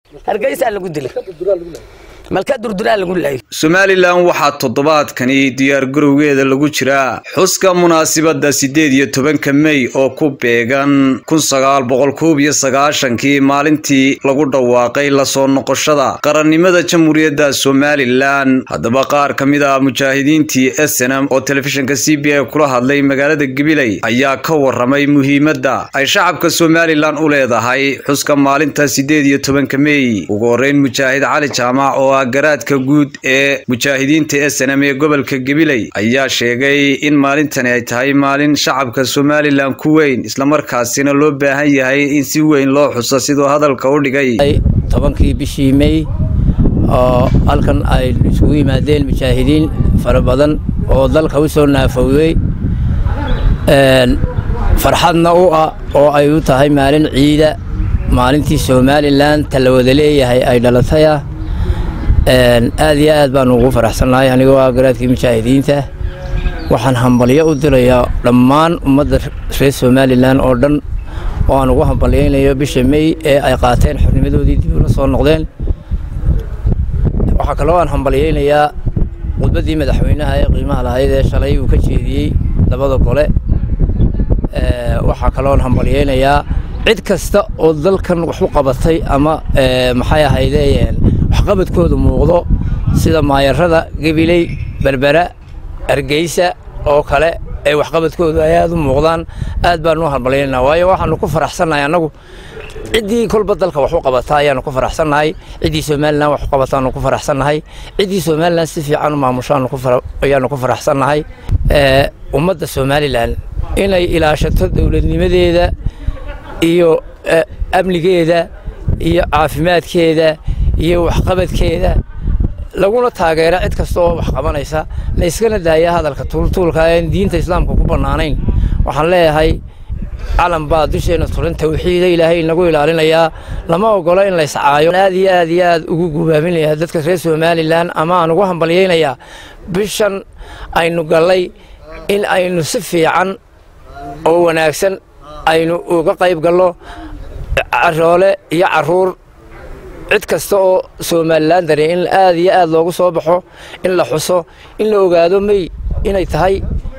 hargeysaa lagu dilay malka durduraa lagu laayay somalilan waxaa toddobaadkani diyaargarowgeeda lagu jiraa xuska munaasibadda siddeed iyo tobanka mey oo ku beegan kun sagaal boqol koob iyo sagaashankii maalintii lagu dhawaaqay lasoo noqoshada qarannimada jamhuuriyadda somalilan haddaba qaar ka mid ah mujaahidiintii snm oo telefishinka c b a kula hadlay magaalada gabiley ayaa ka waramay muhiimadda ay shacabka somalilan u leedahay xuska maalinta siddeed iyo tobanka mey ugu horreyn mujaahid cali jaamac oo garaadka guud ee mujaahidiinta snm ee gobolka gabiley ayaa sheegay in maalintani ay tahay maalin shacabka somalilan ku weyn islamarkaasina loo baahan yahay in si weyn loo xuso siduu hadalka u dhigay tobankii bishii mey oo halkan ay isugu yimaadeen mujaahidiin fara badan oo dalka u soo naafowday farxadna u ah oo ay u tahay maalin ciida maalintii somalilan tala wada leeyahay ay dhalataya aad iyo aad baan ugu faraxsannahay anigoo ah garaadkii mujaahidiinta waxaan hambalyo u dirayaa dhammaan ummadda reer somalilan oo dhan oo aan ugu hambalyaynayo bisha mey ee ay qaateen xornimadoodii dib ula soo noqdeen waxaa kaloo aan hambalyaynayaa khudbaddii madaxweynaha ee qiimaha lahayd ee shalay uu ka jeediyey labada gole waxaa kaloo aan hambalyaynayaa cid kasta oo dalkan wax u qabatay ama maxay ahaydeen waxqabadkooda muuqdo sida maayarada gabiley berbera hargeysa oo kale ee waxqabadkoodu ay aad u muuqdaan aad baanu u hambalyaynaa waayo waxaanu ku faraxsannahay annagu ciddii kolba dalka wax u qabata ayaanu ku faraxsannahay ciddii somalilan wax u qabataanu ku faraxsannahay ciddii somalilan si fiican u maamushaanu ayaanu ku faraxsannahay ummadda somalilan inay ilaashato dowladnimadeeda iyo amnigeeda iyo caafimaadkeeda iyo waxqabadkeeda laguna taageera cid kasta oo wax qabanaysa la iskana daaya hadalka tuultuulka aan diinta islaamka ku bannaanayn waxaan leeyahay calan baa dusheenna turan tawxiida ilaahay inagu ilaalinayaa lama ogola in la iscaayo aad iyo aad iyo aad ugu gubaaminayaa dadka reer somalilan ama aan ugu hambalyaynayaa bishan aynu gallay in aynu si fiican oo wanaagsan aynu uga qayb gallo caroole iyo caruur cid kasta oo somalilan dare in aad iyo aad loogu soo baxo in la xuso in la ogaado mey inay tahay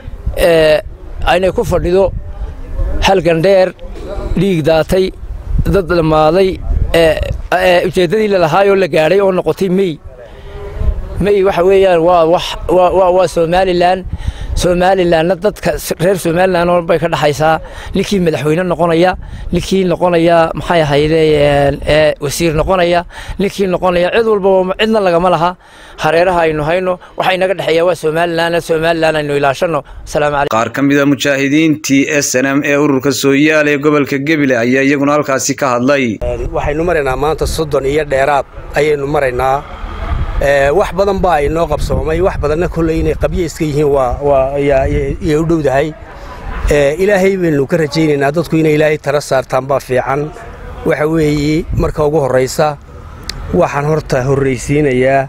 aynay ku fadhido halgan dheer dhiig daatay dad dhammaaday ujeeddadii lalahaayoo la gaadhay oo noqotay mey mey waxa weeyaan waa waa somalilan somalilanna dadka reer somalilan oo bay ka dhexaysaa ninkii madaxweyne noqonaya ninkii noqonaya maxay ahayde wasiir noqonaya ninkii noqonaya cid walba cidna lagama laha hareeraha aynu hayno waxaa inaga dhexeeya waa somalilan somalilan aynu ilaashano qaar ka mida mujaahidiintii snm ee ururka sooyaal ee gobolka gebile ayaa iyaguna halkaasi ka hadlay waxaynu maraynaa maanta soddon iyo dheeraad ayaynu maraynaa wax badan baa inoo qabsoomay wax badanna kolley inay qabyo iska yihiin yay u dhowdahay ilaahay baynu ka rajaynaynaa dadku inay ilaahay tala saartaan baa fiican waxa weeye marka ugu horraysa waxaan horta horraysiinayaa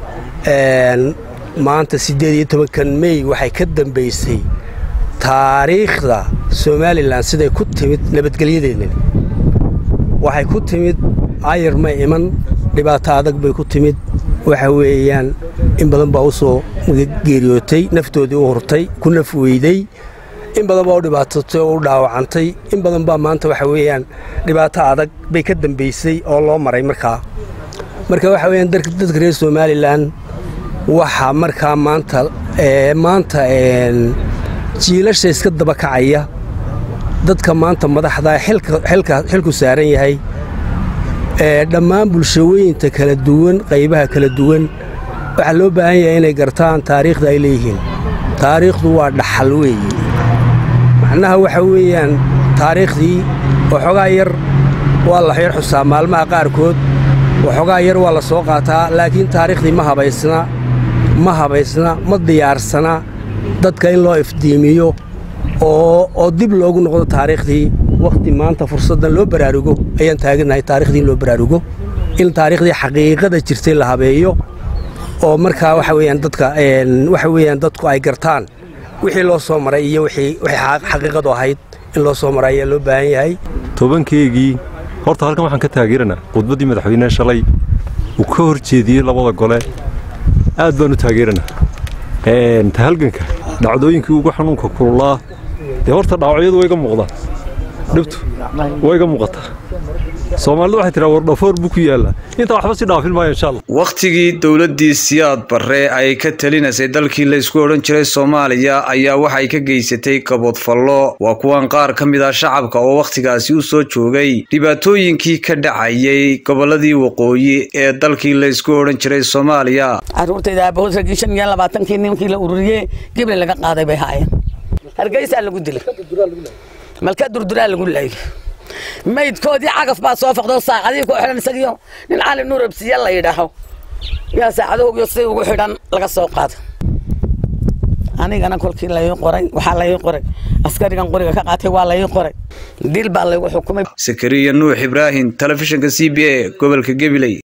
maanta siddeed iyo tobankan mey waxay ka dambaysay taariikhda somalilan siday ku timid nabadgelyadeennani waxay ku timid ayar ma iman dhibaato adag bay ku timid waxa weeyaan in badan baa u soo geeriyootay naftoodii u hurtay ku naf weyday in badan baa u dhibaatatay oo u dhaawacantay in badan baa maanta waxa weeyaan dhibaato adag bay ka dambaysay oo loo maray markaa marka waxa weeyaan dadka reer somalilan waxaa markaa maanta maanta jiilasha iska daba kacaya dadka maanta madaxda xilku saaran yahay dhammaan bulshooyinta kala duwan qaybaha kala duwan waxaa loo baahan yahay inay gartaan taariikhda ay leeyihiin taariikhdu waa dhaxal weeye macnaha waxa weeyaan taariikhdii waxoogaa yar waa la xeer xusaa maalmaha qaarkood waxoogaa yar waa la soo qaataa laakiin taariikhdii ma habaysna ma habaysna ma diyaarsana dadka in loo ifdiimiyo oo dib loogu noqdo taariikhdii wakhti maanta fursaddan loo baraarugo ayaan taaganahay taarikhdii in loo baraarugo in taariikhdii xaqiiqada jirtay la habeeyo oo markaa waxa weeyaan dadka waxa weeyaan dadku ay gartaan wixii loo soo maray iyo wixii xaqiiqadu ahayd in loo soo maray ayaa loo baahan yahay tobankeegii horta halkan waxaan ka taageeranaa khudbaddii madaxweynehe shalay uu ka hor jeediyey labada gole aad baan u taageeranaa ta halganka dhacdooyinkii ugu xanuunka kululaa dee horta dhaawacyadu wayga muuqdaan dhibtu wayga muuqataa soomaalidu waxay tiraa wardhafoor buu ku yaallaa intaa waxba si dhaafin maayo insha allah wakhtigii dowladdii siyaad barre ay ka talinaysay dalkii laysku odhan jiray soomaaliya ayaa waxay ka geysatay kaboodfallo waa kuwan qaar ka mid ah shacabka oo wakhtigaasi u soo joogay dhibaatooyinkii ka dhacayay gobolladii waqooyi ee dalkii laysku odhan jiray soomaaliya caruurtayda aabahood raggii shan iyo labaatankii nimankii la ururiyey gibli laga qaaday bay haayeen hargeysaa lagu dilay malka durduraa lagu laayay maydkoodii cagaf baa soo faqdo saacadihii ku xidhan isagiyo nin cali nuur absiya la yidhaaho yaa saacadahoogiyo si ugu xidhan laga soo qaado anigana kolkii lai qoray waxaa lai qoray askarigan qoriga ka qaatay waa lai qoray dil baa laygu xukumay sakariya nuux ibraahim telefishinka c b a gobolka gabiley